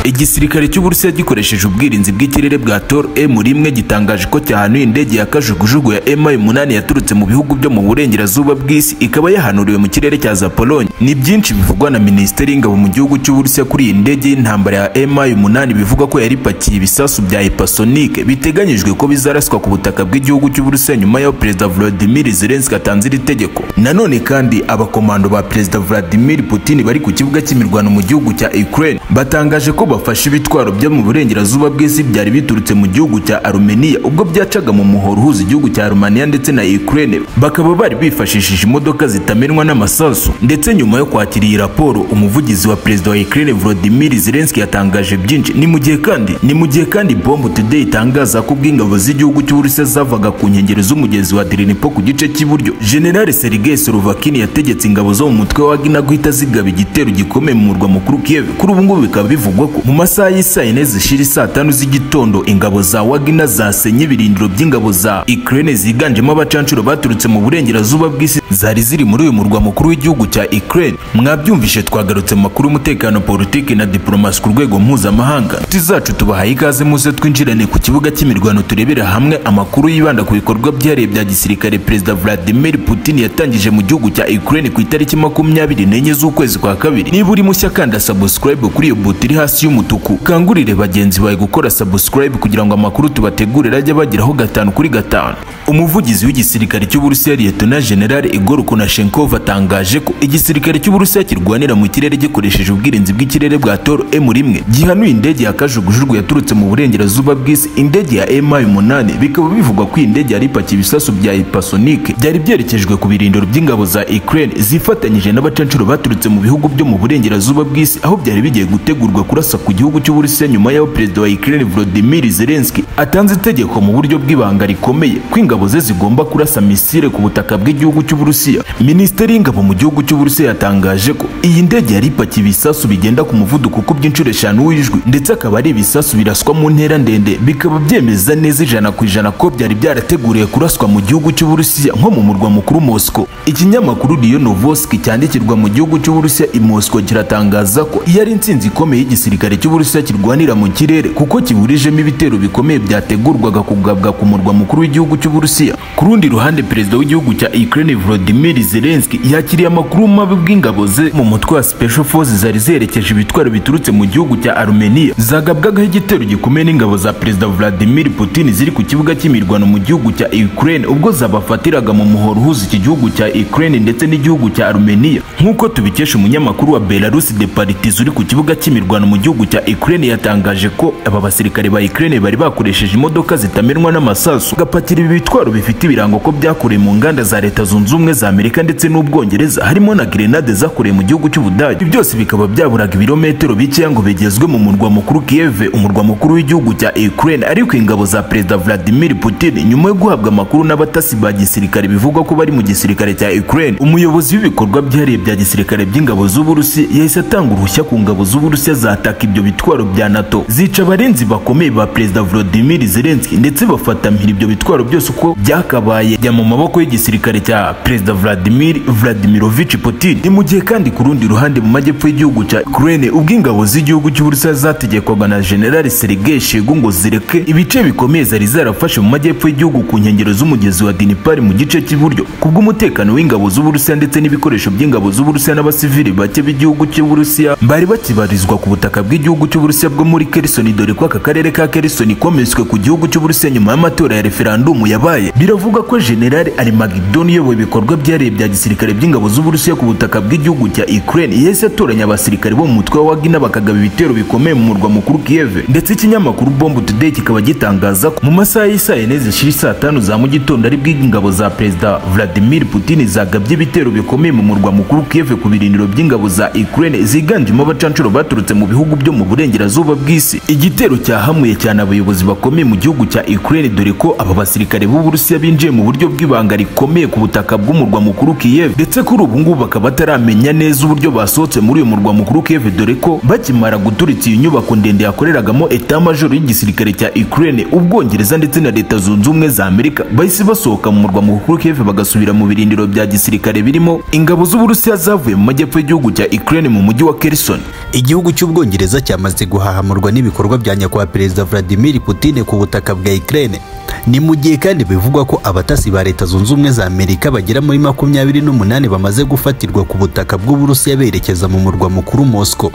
igisirikare cy'uburusiya gikoresheje ubwirinzi bw'ikirere bwa tor m rimwe gitangaje ko cyahanuye indege ya kajugujugu ya mi umunani yaturutse mu bihugu byo mu burengerazuba bw'isi ikaba yahanuriwe mu kirere cya zapolonye ni byinshi bivugwa na minisiteri y'ingabo mu gihugu cy'uburusiya kuri iyi ndege y'intambara ya mi umunani bivuga ko yari ipakiye ibisasu bya hypersonic biteganyijwe ko bizaraswa ku butaka bw'igihugu cy'uburusiya nyuma y'aho perezida volodimir zelenski atanze iri tegeko nanone kandi abakomando ba perezida vladimir putin bari ku kibuga cy'imirwano mu gihugu cya ukraine batangaje ko bafashe ibitwaro byo mu burengerazuba bw'isi byari biturutse mu gihugu cya arumeniya ubwo byacaga mu muhoro uhuza igihugu cya rumaniya ndetse na ukraine bakaba bari bifashishije imodoka zitamenwa n'amasasu ndetse nyuma yo kwakira iyi raporo umuvugizi wa perezida wa ukraine volodimir zelenski yatangaje byinshi ni mu gihe kandi ni mu gihe kandi bombo today itangaza ko ubwo ingabo z'igihugu cy'uburusiya zavaga ku nkengero z'umugezi wa derenipo ku gice cy'iburyo general sergei solovakini yategetse ingabo zo mu mutwe wa wagina guhita zigaba igitero gikomeye mu murwa mukuru kiev kuri ubu ngubu bikaba bivugwa ko mu masaha y'isaa yine zishira saa tanu z'igitondo ingabo za wagina zasenye ibirindiro by'ingabo za ukraine ziganjemo abacanshuro baturutse mu burengerazuba bw'isi zari ziri muri uyu murwa mukuru w'igihugu cya ukraine mwabyumvishe twagarutse mu makuru y'umutekano politiki na diporomasi ku rwego mpuzamahanga inshuti zacu tubahaye ikaze muze twinjirane ku kibuga cy'imirwano turebera hamwe amakuru yibanda ku bikorwa byihariye bya gisirikare perezida vladimir putin yatangije mu gihugu cya ukraine ku itariki makumyabiri n'enye z'ukwezi kwa kabiri niba uri mushya kanda subscribe kuri iyo buto iri hasi y'umutuku kangurire bagenzi bawe gukora subscribe kugira ngo amakuru tubategurire ajye bageraho gatanu kuri gatanu umuvugizi w'igisirikare cy'uburusiya liyetona general igor konashenkov atangaje ko igisirikare cy'uburusiya kirwanira mu kirere gikoresheje ubwirinzi bw'ikirere bwa toro m rimwe gihanuye indege ya kajugujugu yaturutse mu burengerazuba bw'isi indege ya mi umunani bikaba bivugwa ko iyi ndege yari ipakiye ibisasu bya hypersonic byari byerekejwe ku birindiro by'ingabo za ukraine zifatanyije n'abacanshuro baturutse mu bihugu byo mu burengerazuba bw'isi aho byari bigiye gutegurwa kurasa ku gihugu cy'uburusiya nyuma y'aho perezida wa ukraine volodimir zelenski atanze itegeko mu buryo bw'ibanga rikomeye ko ingabo ze zigomba kurasa misile ku butaka bw'igihugu cy'uburusiya minisiteri y'ingabo mu gihugu cy'uburusiya yatangaje ko iyi ndege yari ipakiye ibisasu bigenda ku muvuduko ukubw'inshuro eshanu w'ijwi ndetse akaba ari ibisasu biraswa mu ntera ndende bikaba byemeza neza ijana ku ijana ko byari byarateguriwe kuraswa mu gihugu cy'uburusiya nko mu murwa mukuru mosco ikinyamakuru riyo novoski cyandikirwa mu gihugu cy'uburusiya i mosco kiratangaza ko iyo ari intsinzi ikomeye y'igisirikare cy'uburusiya kirwanira mu kirere kuko kiburijemo ibitero bikomeye byategurwaga kugabwa ku murwa mukuru w'igihugu cy'uburusiya ku rundi ruhande perezida w'igihugu cya ukraine volodimir zelenski yakiriye amakuru mabi bw'ingabo ze mu mutwe wa special forces zari zerekeje ibitwaro biturutse mu gihugu cya arumeniya zagabwagaho igitero gikomeye n'ingabo za perezida vladimir putin ziri ku kibuga cy'imirwano mu gihugu cya ukraine ubwo zabafatiraga mu muhoro uhuza iki gihugu cya ukraine ndetse n'igihugu cya arumeniya nk'uko tubikesha umunyamakuru wa belarus de partiz uri ku kibuga cy'imirwano mu gihugu cya ukraine yatangaje ko aba basirikare ba ukraine bari bakoresheje imodoka zitamenwa n'amasasu gapakira ibi bitwaro bifite ibirango ko byakorewe mu nganda za leta zunze ubumwe za amerika ndetse n'ubwongereza harimo na grenade zakorewe mu gihugu cy'ubudage ibi byose bikaba byaburaga ibirometero bikeya ngo bigezwe mu murwa mukuru kiev umurwa mukuru w'igihugu cya ukraine ariko ingabo za perezida vladimir putin nyuma yo guhabwa amakuru n'abatasi ba gisirikare bivugwa ko bari mu gisirikare cya ukraine umuyobozi w'ibikorwa byihariye bya gisirikare by'ingabo z'uburusi yahise atanga uruhushya ku ngabo z'uburusiya zataka ibyo bitwaro bya nato zica abarinzi bakomeye ba perezida volodimir zelenski ndetse bafatamira ibyo bitwaro byose uko byakabaye jya mu maboko y'igisirikare cya perezida vladimir vladimirovich putin ni mu gihe kandi ku rundi ruhande mu majyepfo y'igihugu cya ukraine ubwo ingabo z'igihugu cy'uburusiya zategekwaga na general sergei shegu ngo zireke ibice bikomeye zari zarafashe mu majyepfo y'igihugu ku nkengero z'umugezi wa dinipari mu gice cy'iburyo kubw'umutekano w'ingabo z'uburusiya ndetse n'ibikoresho by'ingabo z'uburusiya n'abasivili bake b'igihugu cy'uburusiya bari bakibarizwa ku butaka bw'igihugu cy'uburusiya bwo muri kerisoni dore ko aka karere ka kerisoni kometswe ku gihugu cy'uburusiya nyuma y'amatora ya referandumu yabaye biravuga ko general arimagidoni uyoboye ibikorwa byihariye bya gisirikare by'ingabo z'uburusiya ku butaka bw'igihugu cya ukraine yahise atoranya abasirikare bo mu mutwe wa wagina bakagaba ibitero bikomeye mu murwa mukuru kiev ndetse ikinyamakuru bombo today kikaba gitangaza ko mu masaha y'isaa yine zishira saa tanu za mu gitondo aribwo ingabo za perezida vladimir putin zagabye ibitero bikomeye mu murwa mukuru kiev ku birindiro by'ingabo za ukraine ziganjemo abacanshuro baturutse mu bihugu byo mu burengerazuba bw'isi igitero cyahamuye cyane abayobozi bakomeye mu gihugu cya ukraine dore ko aba basirikare b'uburusiya binjiye mu buryo bw'ibanga rikomeye ku butaka bw'umurwa mukuru kiev ndetse kuri ubu ngubu bakaba bataramenya neza uburyo basohotse muri uyu murwa mukuru kiev dore ko bakimara guturitsa iyi nyubako ndende yakoreragamo eta majoro y'igisirikare cya ukraine ubwongereza ndetse na leta zunze ubumwe za amerika bahise basohoka mu murwa mukuru kiev bagasubira mu birindiro bya gisirikare birimo ingabo z'uburusiya zavuye mu majyepfo y'igihugu cya ukraine mu mujyi wa kerison igihugu cy'ubwongereza cyongereza cyamaze guhahamurwa n'ibikorwa bya nyakubahwa perezida Vladimir Putin ku butaka bwa Ukraine ni mu gihe kandi bivugwa ko abatasi ba leta zunze ubumwe za Amerika bagera muri makumyabiri n'umunani bamaze gufatirwa ku butaka bw'Uburusiya berekeza mu murwa mukuru Moscow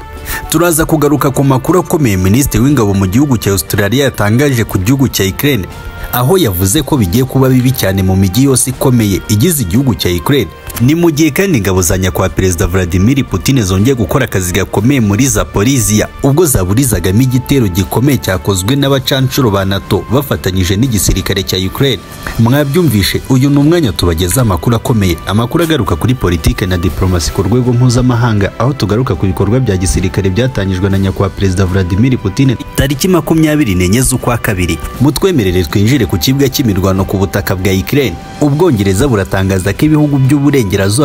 turaza kugaruka ku makuru akomeye minisitiri w'ingabo mu gihugu cya Australia yatangaje ku gihugu cya Ukraine aho yavuze ko bigiye kuba bibi cyane mu mijyi yose ikomeye igize igihugu cya Ukraine ni mu gihe kandi ingabo za nyakubahwa perezida Vladimir Putin zongeye gukora akazi gakomeye muri Zaporizhia ubwo zaburizagamo igitero gikomeye cyakozwe n'abacanshuro ba NATO bafatanyije n'igisirikare cya Ukraine mwabyumvishe uyu ni umwanya tubagezaho amakuru akomeye amakuru agaruka kuri politike na diplomasi ku rwego mpuzamahanga aho tugaruka ku bikorwa bya gisirikare byatangijwe na nyakubahwa perezida Vladimir Putin tariki makumyabiri n'enye z'ukwa kabiri mutwemerere twinjire ku kibuga cy'imirwano ku butaka bwa Ukraine ubwongereza buratangaza ko ibihugu by'uburengerazuba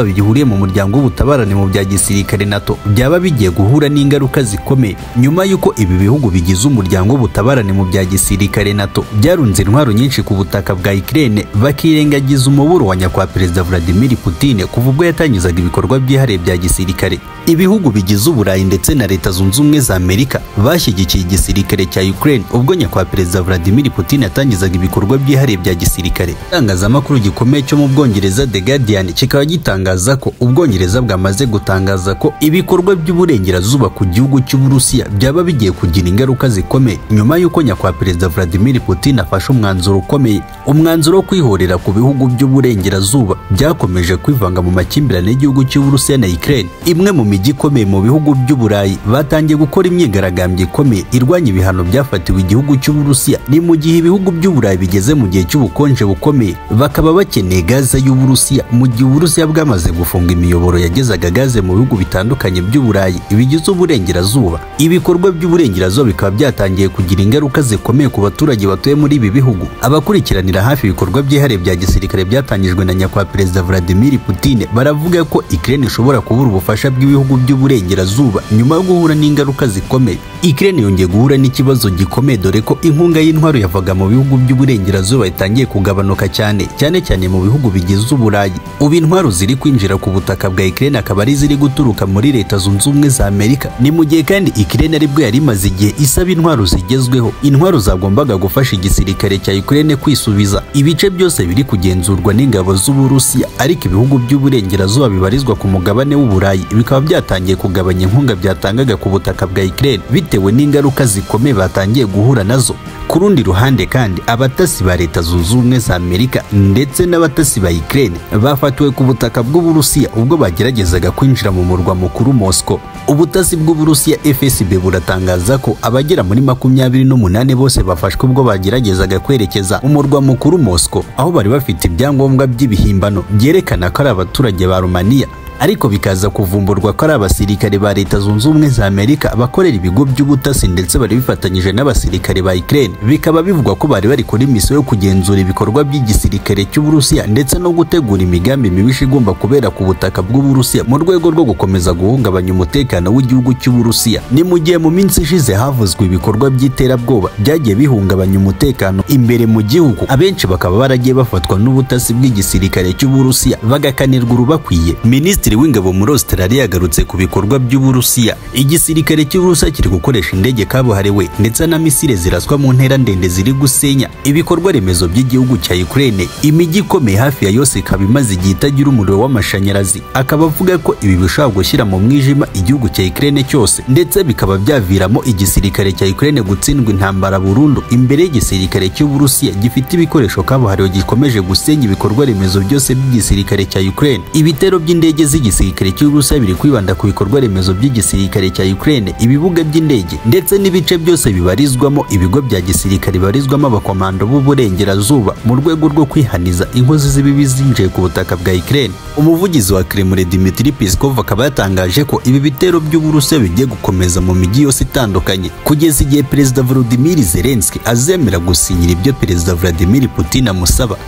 burengerazuba bihuriye mu muryango w'ubutabarane mu bya gisirikare NATO byaba bigiye guhura n'ingaruka zikomeye nyuma y'uko ibi bihugu bigize umuryango w'ubutabarane mu bya gisirikare NATO byarunze intwaro nyinshi ku butaka bwa Ukraine bakirengagiza umuburo wa nyakubahwa perezida Vladimir Putin kuva ubwo yatangizaga ibikorwa byihariye bya gisirikare ibihugu bigize uburayi ndetse na leta zunze ubumwe za Amerika bashyigikiye igisirikare cya Ukraine ubwo nyakubahwa perezida Vladimir Putin yatangizaga ibikorwa byihariye bya gisirikare itangazamakuru gikomeye cyo mu Bwongereza The Guardian kikaba gitangaza ko ubwongereza bwamaze gutangaza ko ibikorwa by'uburengerazuba ku gihugu cy'uburusiya byaba bigiye kugira ingaruka zikomeye nyuma y'uko nyakubahwa perezida Vladimir Putin afashe umwanzuro ukomeye umwanzuro wo kwihorera ku bihugu by'uburengerazuba byakomeje kwivanga mu makimbirane y'igihugu cy'uburusiya na Ukraine imwe mu mijyi ikomeye mu bihugu by'uburayi batangiye gukora imyigaragambyo ikomeye irwanya ibihano byafatiwe igihugu cy'uburusiya ni mu gihe ibihugu by'uburayi bigeze mu gihe cy'ubukonje bukomeye bakaba bakeneye gaze y'uburusiya mu gihe uburusiya bwamaze gufunga imiyoboro yagezaga gaze mu bihugu bitandukanye by'uburayi bigize uburengerazuba ibikorwa by'uburengerazuba bikaba byatangiye kugira ingaruka zikomeye ku baturage batuye muri ibi bihugu abakurikiranira hafi ibikorwa byihariye bya gisirikare byatangijwe na nyakubahwa perezida Vladimir Putin baravuga ko Ukraine ishobora kubura ubufasha bw'ibihugu by'uburengerazuba nyuma yo guhura n'ingaruka zikomeye Ukraine yongeye guhura n'ikibazo gikomeye dore ko inkunga y'intwaro yavaga mu bihugu by'uburengerazuba itangiye kugabanuka cyane cyane cyane mu bihugu bigize uburayi ubu intwaro ziri kwinjira ku butaka bwa Ukraine akaba ari ziri guturuka muri leta zunze ubumwe za Amerika ni mu gihe kandi Ukraine aribwo yari imaze igihe isaba intwaro zigezweho intwaro zagombaga gufasha igisirikare cya Ukraine kwisubiza ibice byose biri kugenzurwa n'ingabo z'Uburusiya ariko ibihugu by'uburengerazuba bibarizwa ku mugabane w'uburayi bikaba byatangiye kugabanya inkunga byatangaga ku butaka bwa Ukraine bitewe n'ingaruka zikomeye batangiye guhura nazo ku rundi ruhande kandi abatasi ba leta zunze ubumwe za Amerika ndetse n'abatasi ba Ukraine bafatiwe ku butaka bw'Uburusiya ubwo bageragezaga kwinjira mu murwa mukuru Moscow. Ubutasi bw'Uburusiya FSB buratangaza ko abagera muri makumyabiri n'umunani bose bafashwe ubwo bageragezaga kwerekeza mu murwa mukuru Moscow, aho bari bafite ibyangombwa by'ibihimbano byerekana ko ari abaturage ba Romania ariko bikaza kuvumburwa ko ari abasirikare ba leta zunze ubumwe za Amerika bakorera ibigo by'ubutasi ndetse bari bifatanyije n'abasirikare ba Ukraine bikaba bivugwa ko bari bari kuri misiyo yo kugenzura ibikorwa by'igisirikare cy'Uburusiya ndetse no gutegura imigambi mibisha igomba kubera ku butaka bw'Uburusiya mu rwego rwo gukomeza guhungabanya umutekano w'igihugu cy'Uburusiya ni mu gihe mu minsi ishize havuzwe ibikorwa by'iterabwoba byagiye bihungabanya umutekano imbere mu gihugu abenshi bakaba baragiye bafatwa n'ubutasi bw'igisirikare cy'Uburusiya bagakanirwa urubakwiye minisitiri minisitiri w'ingabo muri Australia yagarutse ku bikorwa by'Uburusiya igisirikare cy'Uburusiya kiri gukoresha indege kabuhariwe ndetse na misile ziraswa mu ntera ndende ziri gusenya ibikorwa remezo by'igihugu cya Ukraine imijyi ikomeye hafi ya yose ikaba imaze igihe itagira umuriro w'amashanyarazi akaba avuga ko ibi bishobora gushyira mu mwijima igihugu cya Ukraine cyose ndetse bikaba byaviramo igisirikare cya Ukraine gutsindwa intambara burundu imbere y'igisirikare cy'Uburusiya gifite ibikoresho kabuhariwe gikomeje gusenya ibikorwa remezo byose by'igisirikare cya Ukraine ibitero by'indege z'igisirikare cy'Uburusiya biri kwibanda ku bikorwa remezo by'igisirikare cya Ukraine ibibuga by'indege ndetse n'ibice byose bibarizwamo ibigo bya gisirikare bibarizwamo abakomando b'uburengerazuba mu rwego rwo kwihaniza inkozi z'ibibi zinjiye ku butaka bwa Ukraine umuvugizi wa Kremlin Dmitry Peskov akaba yatangaje ko ibi bitero by'Uburusiya bigiye gukomeza mu mijyi yose itandukanye kugeza igihe Perezida Volodymyr Zelensky azemera gusinyira ibyo Perezida Vladimir Putin amusaba